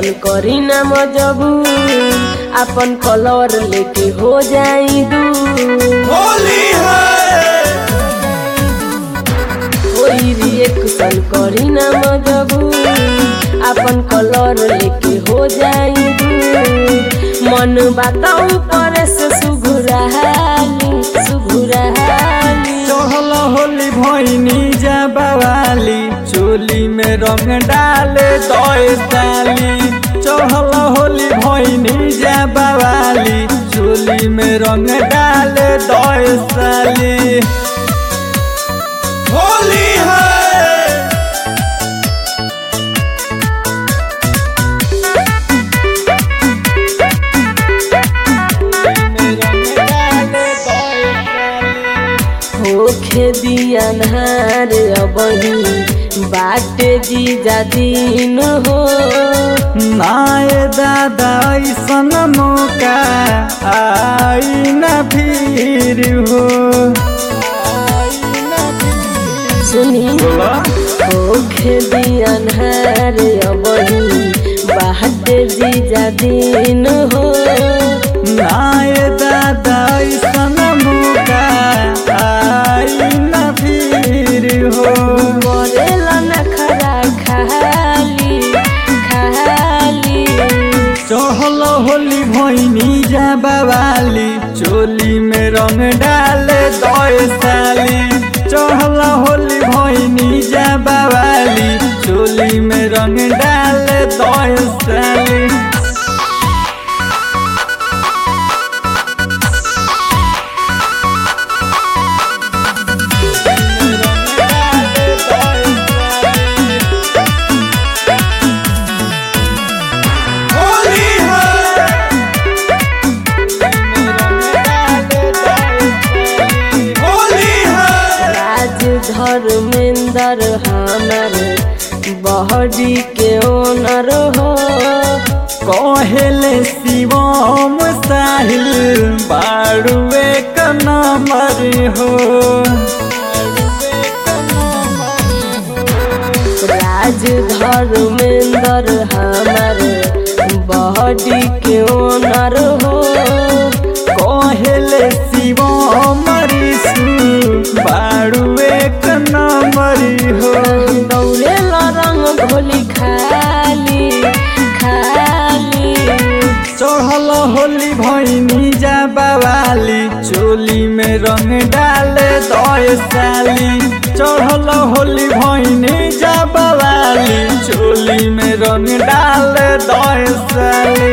action करी ना मजबूर अपन कलर लेके हो जाई दूर होली है कोई रिएक्शन करी ना मजबूर अपन कलर लेके हो जाई दूर मन बताऊ पर से सुघुराली सुघुराली चहल होली भैनी जा बवाली चोली में रंग डाले दए साली चहल होली भैनी जा बवाली चोली में रंग डाले दए साली होली है होखे दियनहार अबही बाटे जीजा दिन हो नाय दादा ऐसन मौका आई न फिर हो सुनी होखे दियनहार अबही बाटे जीजा दिन हो नाय दादा ऐसन मौका आई न फिर हो मरेला नखरा खाली खाली चहल होली भैनी जा बवाली चोली में रंग डाले दए साली चहल होली भैनी जा बवाली चोली में रंग डाले दए साली होली है होली है राज धर्मेंद्र हमार बहरी के ओनर हो कहेले शिवम साहिल बाड़ुए का नंबर हो राज धर्मेंद्र हमार बहरी के ओनर हो कहेले शिवम ऋषु बाड़ुए का नंबर हो दौड़े रंग भोली खाली खाली चढ़ल होली भैनी जा बवाली चोली में रंग डाले दए साली चढ़ल होली भैनी जा बवाली चोली में रंग डाले दए साली